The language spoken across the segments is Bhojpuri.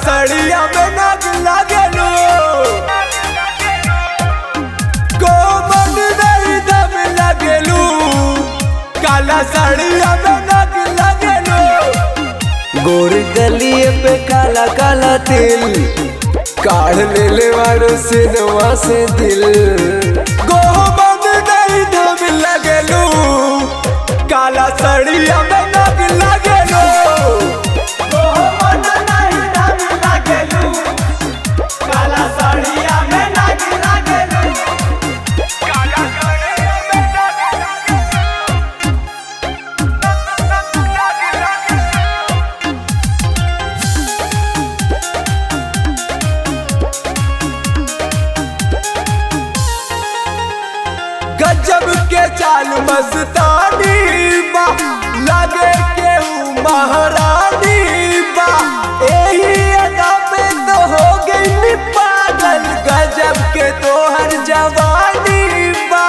सड़िया में नाग लागेलू कोमन नहीं दम लागेलू काला सड़िया में नाग लागेलू गोर गलिए पे काला काला तिल काढ़ ले ले वारो सिनवा से दिल गोमन नहीं दम लागेलू काला सड़िया में नाग लागेलू गोमन नहीं दम लागेलू काला सड़िया में नाग लागेलू काला सड़िया में नाग गजब के चाल मस्तानी बा लगे केहू महारानी बा एही अदा पे तो हो गई पागल गजब के तोहर जवानी बा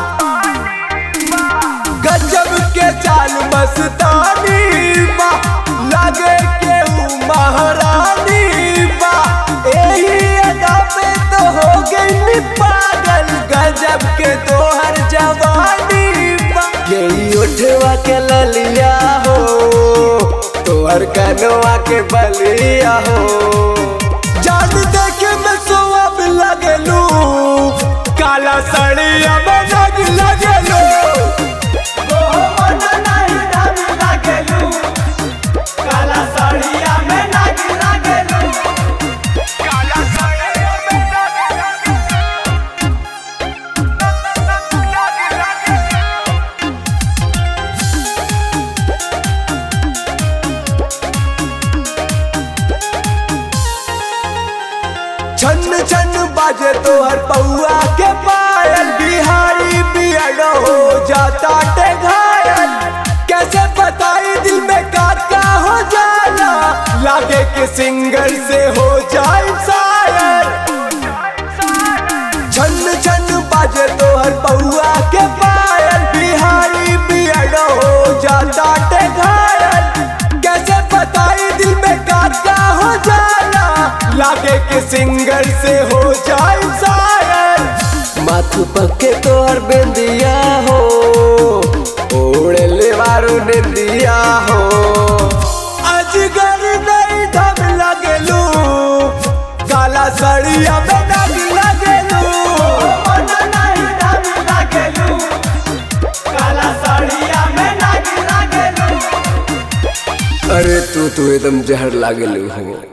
गजब के चाल मस्तानी बा लगे केहू महारानी बा एही अदा पे तो हो गई पागल गजब के तोहर जवानी बा यही उठवा के ललिया हो तोहर कनवा के बलिया हो जान देखे में सोअब लगलू काला सड़िया में नग लगलू काला सड़िया में नग लगलू काला सड़िया में नग छन छन बाजे तोहर पौआ के पायल बिहारी बियड हो जाता टे घायल कैसे बताई दिल में का का हो जाला लागे के सिंगर से हो जाए शायर छन छन बाजे तोहर पौआ के पायल बिहारी बियड हो जाता टे घायल कैसे बताई दिल में का का हो जाला लागे के सिंगर से हो जाए शायर माथ पक्के तोहर बिंदिया हो ओढ़े ले वारो निंदिया हो अजगर नहीं धम लगलू काला सड़िया में नग लगलू काला सड़िया में नग लगलू अरे तू तो एकदम जहर लागलू हो